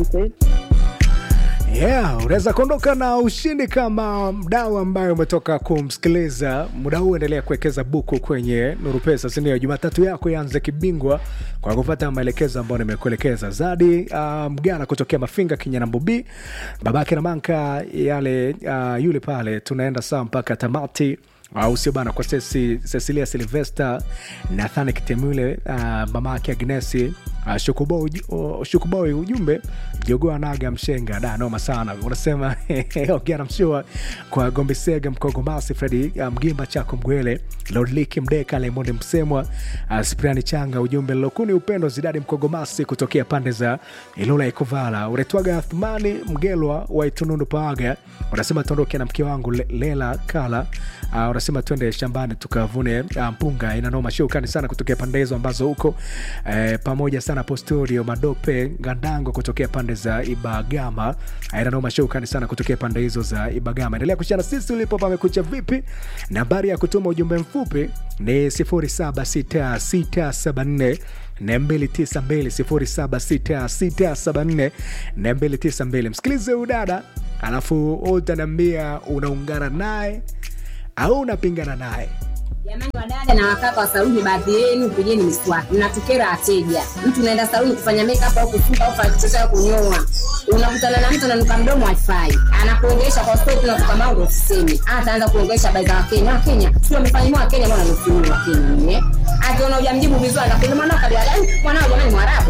Yeah, unaweza kuondoka na ushindi kama mdau ambaye umetoka kumsikiliza. Muda huu endelea kuwekeza buku kwenye Nuru Pesa, si ndio? Jumatatu yako ianze kibingwa kwa kupata maelekezo ambayo nimekuelekeza. Zadi uh, Mgana kutokea Mafinga Kinyanambobi, babake na manka yale uh, yule pale, tunaenda sawa mpaka tamati au sio bana? Kwa sesi Cecilia Silvester, Nathan Kitemule, uh, mama yake Agnesi uh, Shukuboi, uh, Shukuboi, ujumbe jogoa naga mshenga da noma sana, unasema ongea na mshua kwa Gombe Sega Mkogomasi, Fredi uh, Mgimba chako Mgwele, Lodliki Mdeka, Lemondi Msemwa, uh, Spriani Changa, ujumbe Lokuni Upendo Zidadi Mkogomasi kutokea pande za Ilula Ikovala, uretwaga Athmani Mgelwa wa Itunundu Paaga, unasema tuondoke na mke wangu Le- Lela Kala uh, unasema twende shambani tukavune uh, mpunga. Ina noma shukani sana kutokea pande hizo ambazo huko eh, pamoja sana Posturio Madope Gandango kutokea pande za Ibagama. Uh, ina noma shukani sana kutokea pande hizo za Ibagama. Endelea kushana sisi ulipo pamekucha vipi. Nambari ya kutuma ujumbe mfupi ni 076674 292 076674 msikilize udada alafu utaniambia unaungana naye au unapingana naye Jamani wadada na wakaka wa saluni, baadhi yenu pigeni miswaki, mnatukera wateja. Mtu unaenda saluni kufanya makeup au kusuka au kuchocha au kunyoa, unakutana na mtu ananuka mdomo haifai, anakuongelesha kwa stop na kutoka mango usiseme, ataanza kuongelesha habari za Wakenya. Wakenya sio wamefanywa Wakenya, mbona nusu Wakenya eh? Akiona hujamjibu vizuri anakuuliza mwanao kabila gani? Mwanao jamani Mwarabu